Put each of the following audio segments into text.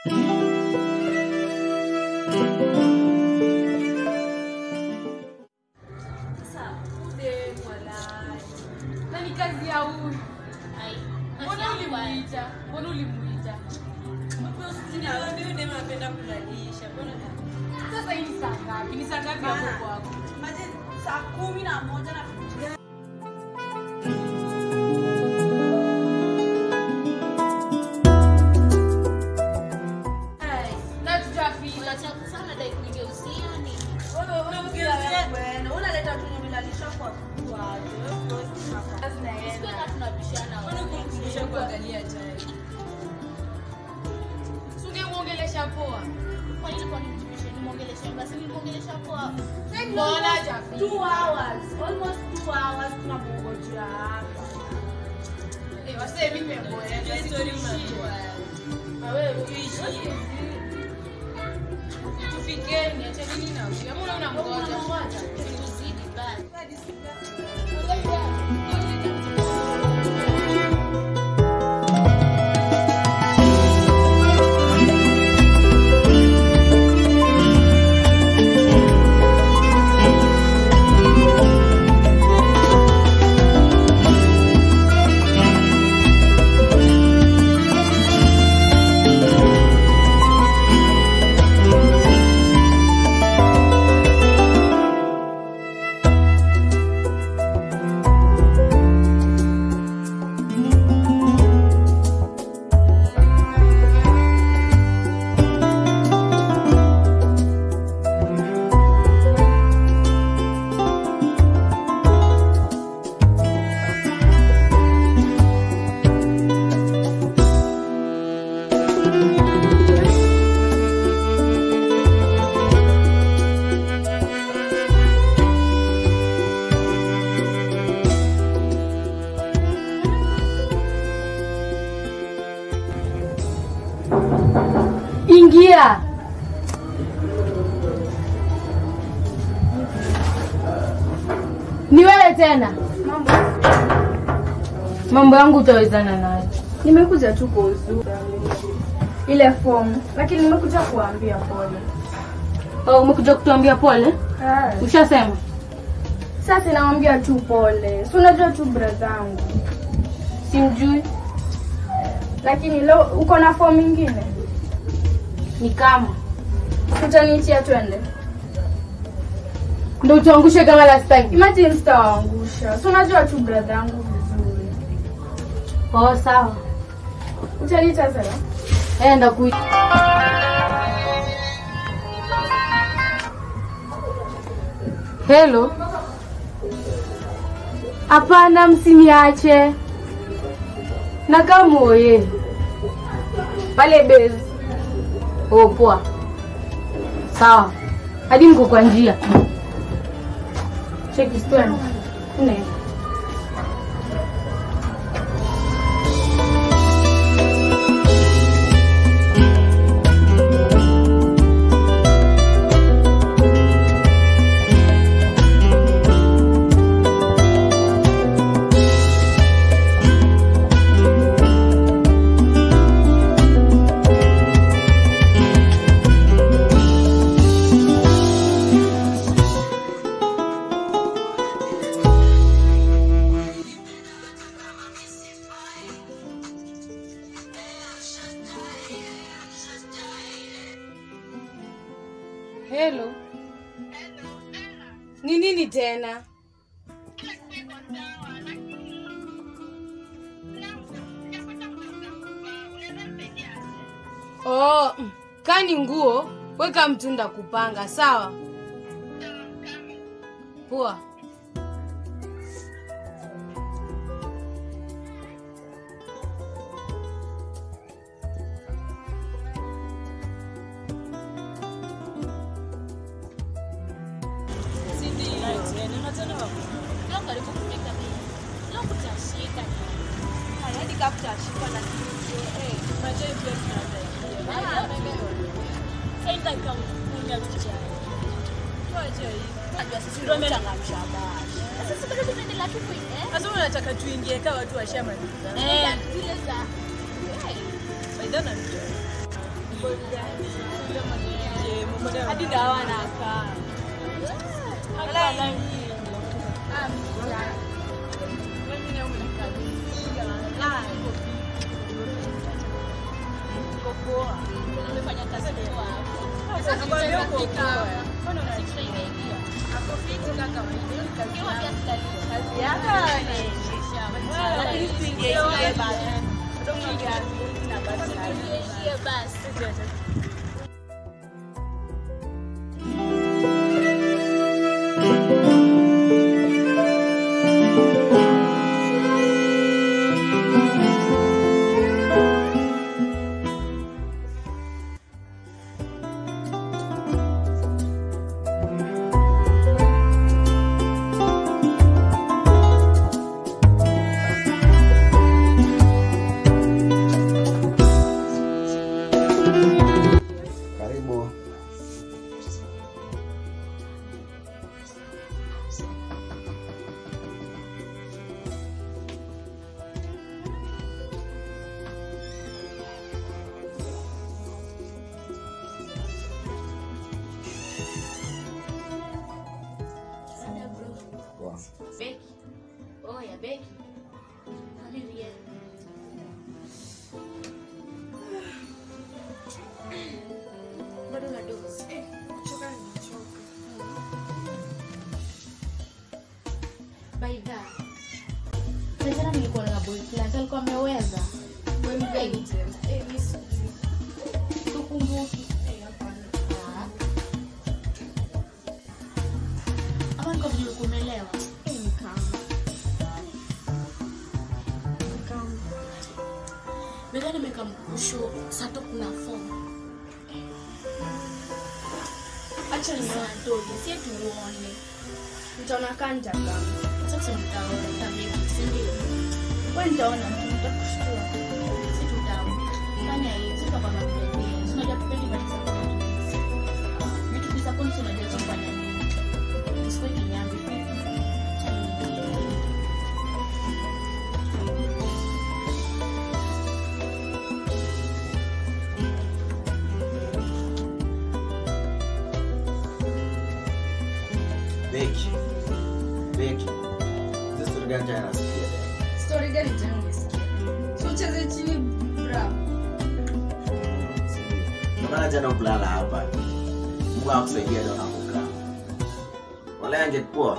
Na ni kazi ya huyu. Mbona ulimuita? Mbona ulimuita? Sasa hii ni saa ngapi? Ni saa ngapi hapo kwako? saa kumi na moja na Na tutafika. unaleta tunyumelalisha kwa Tungemwongelesha poa. Mbona hajafika? two hours almost two hours tunamngojea hapa Eh, wasee mimi nimeboeka. Situishie. Na wewe tuishie. Tufikeni, acheni na huyu. Ama unaona mnamngoja? Ingia. Ni wewe tena? Mambo yangu utawezana nayo. Nimekuja tu kwa uzuri ile fomu, lakini nimekuja kuambia pole. Oh, umekuja kutuambia pole? Ah, Ushasema? Sasa nawambia tu pole, si unajua tu bradhangu, Simjui. lakini leo uko na fomu ingine, Ni kama utaniitia twende. ndio utuangushe kama last time. Imagine sitawaangusha, si unajua tu bradhangu vizuri. Oh, sawa. Utaniita sasa? Enda ku Hello. Hapana, msiniache. Na kama oye. Pale base. Oh, poa. Sawa. Hadi mko kwa njia. Cheki stone. Nne. Hello. Ni nini tena? Oh, mm, kani nguo weka mtunda kupanga, sawa? Poa. Sasa unataka tuingie kama watu washamaliza. Baidha na hadi dawa nakaa Karibu. Poa. Beki. Oh, ya Beki. Olivia. Bado na dozi. By that. Sasa nilikuwa na boyfriend alikuwa ameweza. Wewe mgeni tena. Eh, mimi sijui. Tukumbuki. Ah. Ama niko vile ulikuwa umeelewa. Eh, ni kama. Bega nimekamkusho sato kuna form. Acha niwadoge, si tuone. Nitaona kanja kama. Sasa mtaona tabia, si ndio? Wewe nitaona nitakushtua. Si tutaona. Fanya hivi, sio kama mpenzi. Unajua tupendi bali za kwa Vitu visa kwa nini unajua kufanya nini? Usikwe kinyambi vipi? Acha niingie. Beki. Beki. Sasa story gani tena nasikia? Story gani tena umesikia? Si ucheze chini bra. Ndio maana jana ukulala hapa. Mungu akusaidia ndio unakukaa. Wala angekuwa.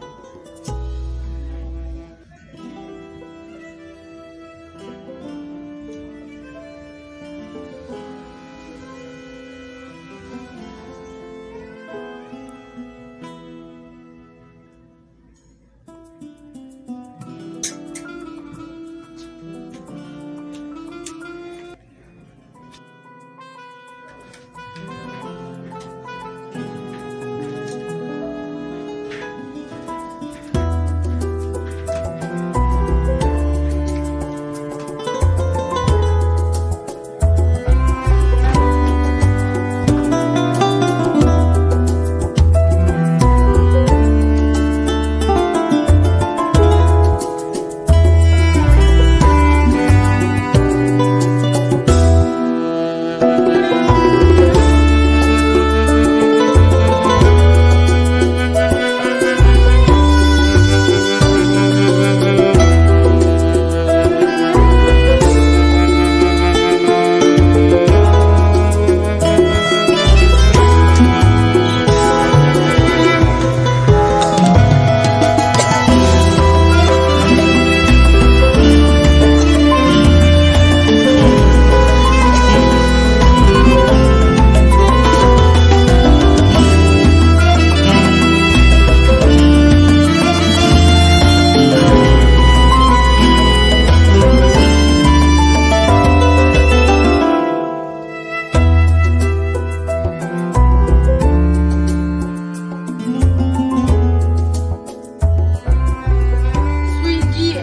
Suingie.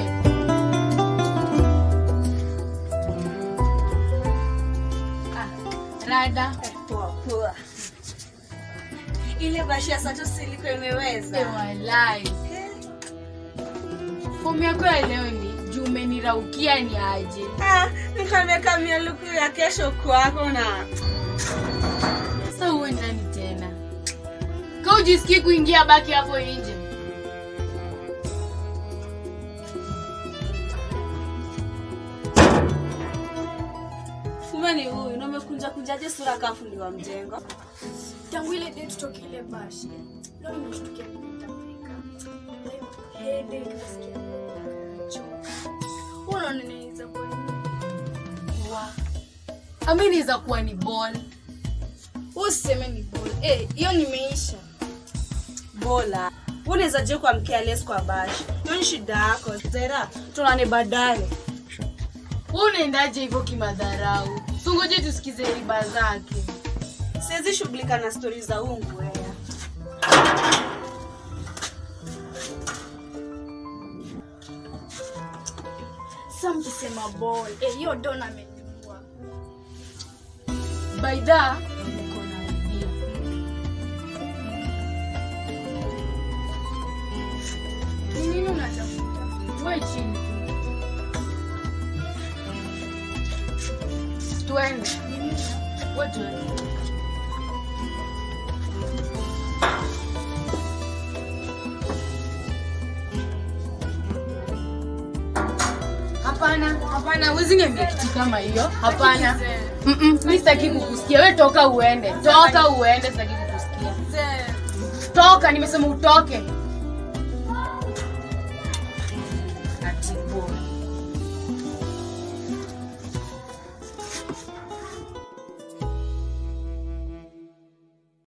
Ah, rada. Poa poa. Ile bashia sato siliko imeweza. Eh, walai. Fomu yako ya leo ni juu umeniraukia ni aje. Ah, nikameka mialuku ya kesho kwako na Sasa uwe ndani tena. Kama ujisikii kuingia, baki hapo nje. Kumbe ni huyu na umekunja kunjaje sura kafu ni wa mjengo. Tangu ile day tutoke ile bashi. Leo nimeshtukia nitapika. Leo headache nasikia. Choka. Unaona ninaweza kuwa nini? Ami inaweza kuwa ni ball. Usiseme ni ball. Eh, hiyo nimeisha. Bola. Unaweza je kwa mkeales kwa bashi. Hiyo ni shida yako. Zera, tunane baadaye. Wewe unaendaje hivyo kimadharau? Sungoje tusikize riba zake. Siwezi shughulika na stori za huu ngwea. Sasa mkisema ball. Eh, hiyo dona ameniua. Baidha, niko na idea. Ni nini unatafuta? Wewe chini. Twende. Wewe twende. Hapana, hapana, huwezi niambia kitu kama hiyo. Hapana. Mm-mm, mi sitaki kukusikia. Wewe toka uende. Toka uende, sitaki kukusikia. Toka, nimesema utoke. Ati boy.